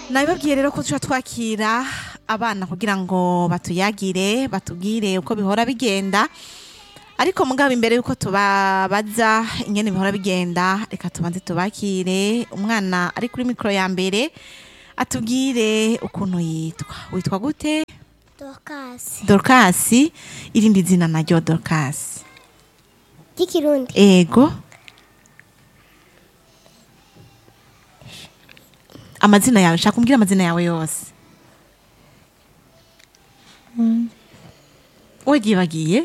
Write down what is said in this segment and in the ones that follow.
nabibabwiye rero ko tuca twakira abana kugira ngo batuyagire batubwire uko bihora bigenda ariko mugabo imbere yuko tubabaza ingene bihora bigenda reka tubanze tubakire umwana ari kuri mikoro ya mbere atubwire ukuntu yitwa witwa gute Dorcas. dorkasi irindi zina naryo dorkasi Ry'ikirundi. ego amazina yawe shaka umbwire amazina yawe yose wagiye bagiye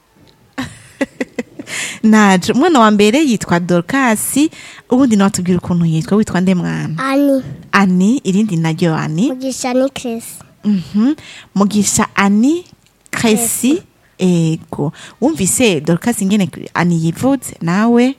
naje umwana wa mbere yitwa dorkasi ubundi nawe atubwira ukuntu yitwa witwa nde mwana Ani. ani irindi naryo ani Mugisha ni Chris. Mhm. mugisha ani kresi ego wumvise dorkasi ingene ani yivutse nawe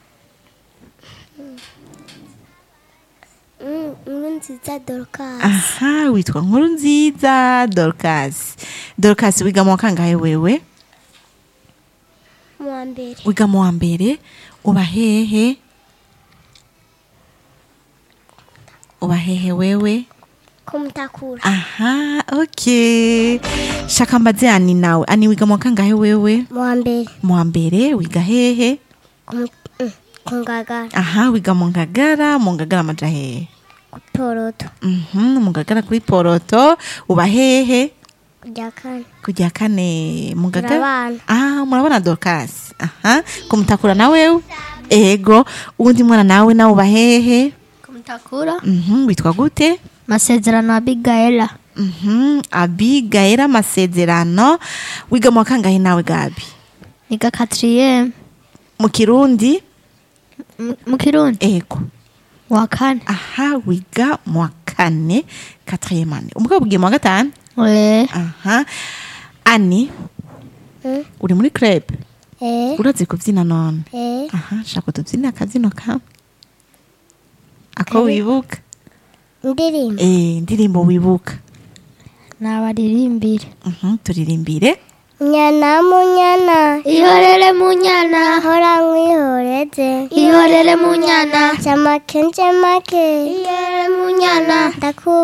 Mm, Inkuru nziza Dorcas. aha witwa nkuru nziza dorkasi dorkasi wiga mu wa kangahe wewe Mu wa mbere. wiga mu wa mbere uba hehe uba hehe wewe Kumutakura. aha okay shaka mbaze ani nawe ani wiga mu wa kangahe wewe Mu wa mbere. mu wa mbere wiga hehe Kumu- mm, Kungagara. aha wiga mu ngagara mu ngagara amaja hehe Poroto. Mhm, mu ngagara kuri poroto uba hehe Kujya kane. kujya kane mu ngagara Turabana. ah murabona dorcas aha kumutakura na wewe ego uwundi mwana nawe nawe uba hehe Kumutakura Mhm, witwa gute masezerano Abigaela Mhm, abigaera amasezerano wiga mu wa kangahe nawe gabi niga quatrième mu kirundi mu- mu Kirundi ego wa kane aha wiga mu wa kane quatrième année umugabo ugiye mu wa gatanu eh aha ani Mm. uri muri club Eh. urazi kubyina none Eh. aha shaka tubyine akazino kamwe ako wibuka Indirimbo. eh indirimbo wibuka nabaririmbire Mhm, turirimbire Nyana munyana. ihorere munyana Hora mwihoreze. ihorere munyana Jamake njemake. ihorere munyana Ndaku